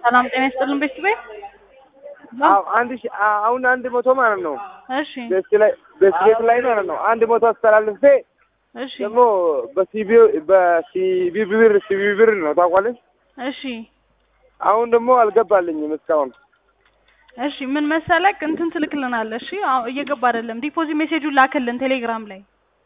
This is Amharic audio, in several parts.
ሰላም ጤና ይስጥልን ቤት ቤት አዎ አንድ ሺ አ- አሁን አንድ መቶ ማለት ነው እሺ ቤት ላይ ቤት ቤት ላይ ማለት ነው አንድ መቶ አስተላልፌ እሺ ደግሞ በሲቢ በሲቢ ብር ሲቢ ብር ነው ታውቋለች። እሺ አሁን ደግሞ አልገባልኝም እስካሁን እሺ ምን መሰለክ እንትን ትልክልናለህ እሺ አዎ እየገባ አይደለም ዲፖዚት ሜሴጁን ላክልን ቴሌግራም ላይ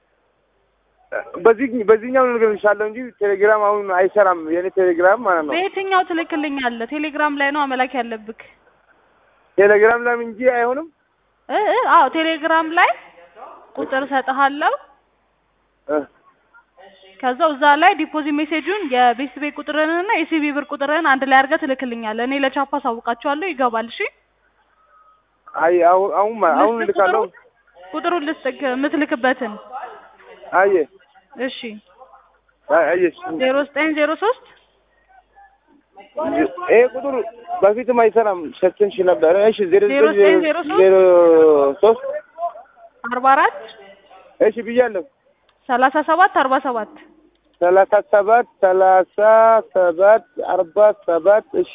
በዚህ በዚህኛው ነገር እንሻለሁ እንጂ ቴሌግራም አሁን አይሰራም። የኔ ቴሌግራም ማለት ነው በየትኛው ትልክልኛለህ ቴሌግራም ላይ ነው አመላክ ያለብክ ቴሌግራም ላይ እንጂ አይሆንም። እ እ አዎ ቴሌግራም ላይ ቁጥር እሰጥሃለሁ እ ከዛው እዛ ላይ ዲፖዚት ሜሴጁን የቤት ቤት ቁጥርህንና የሲቢ ብር ቁጥርህን አንድ ላይ አድርገህ ትልክልኛለህ እኔ ለቻፓ አሳውቃቸዋለሁ ይገባል እሺ አይ አሁን አሁን ማ- አሁን ልስጥህ ልካለሁ። ቁጥሩን? ቁጥሩን ልስጥክ የምትልክበትን አየ እሺ አይ አየሽ ዜሮ ዘጠኝ ዜሮ ሶስት ይሄ ቁጥር በፊትም አይሰራም ሰጥንሽ ነበር። እሺ ዜሮ ዜሮ ዘጠኝ ዘጠኝ ዜሮ ሶስት ዜሮ ሶስት አርባ አራት እሺ ብያለሁ። ሰላሳ ሰባት አርባ ሰባት ሰላሳ ሰባት ሰላሳ ሰባት አርባ ሰባት እሺ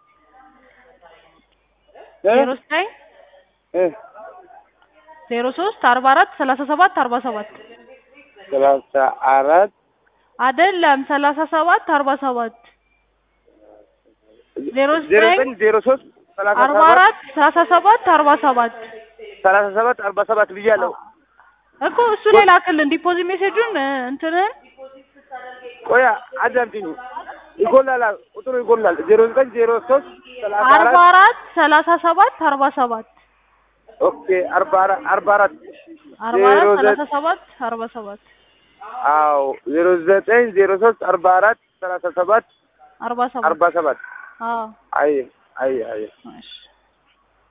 እ ዜሮ ዘጠኝ እ ዜሮ ሶስት አርባ አራት ሰላሳ ሰባት አርባ ሰባት ሰላሳ አራት አይደለም ሰላሳ ሰባት አርባ ሰባት ዜሮ ዜሮ ዘጠኝ ዘጠኝ ዜሮ ሶስት ሰላሳ አርባ ሰባት አራት ሰላሳ ሰባት አርባ ሰባት ሰላሳ ሰባት አርባ ሰባት ብያለሁ። እኮ እሱ ላይ ላክልን ዲፖዚት ሜሴጁን እ፣ እንትንን ቆያ አዳምጪኝ። ይጎላል፣ ቁጥሩ ይጎላል። ዜሮ ዘጠኝ ዜሮ ሶስት ሰላሳ አርባ አራት አራት ሰላሳ ሰባት አርባ ሰባት ኦኬ አርባ አራት አርባ አራት አርባ አራት ዜሮ ሰላሳ ዘጠኝ ሰባት አርባ ሰባት አዎ ዜሮ ዘጠኝ ዜሮ ሶስት አርባ አራት ሰላሳ ሰባት አርባ ሰባት አርባ ሰባት አዎ አይ አይ አይ እሺ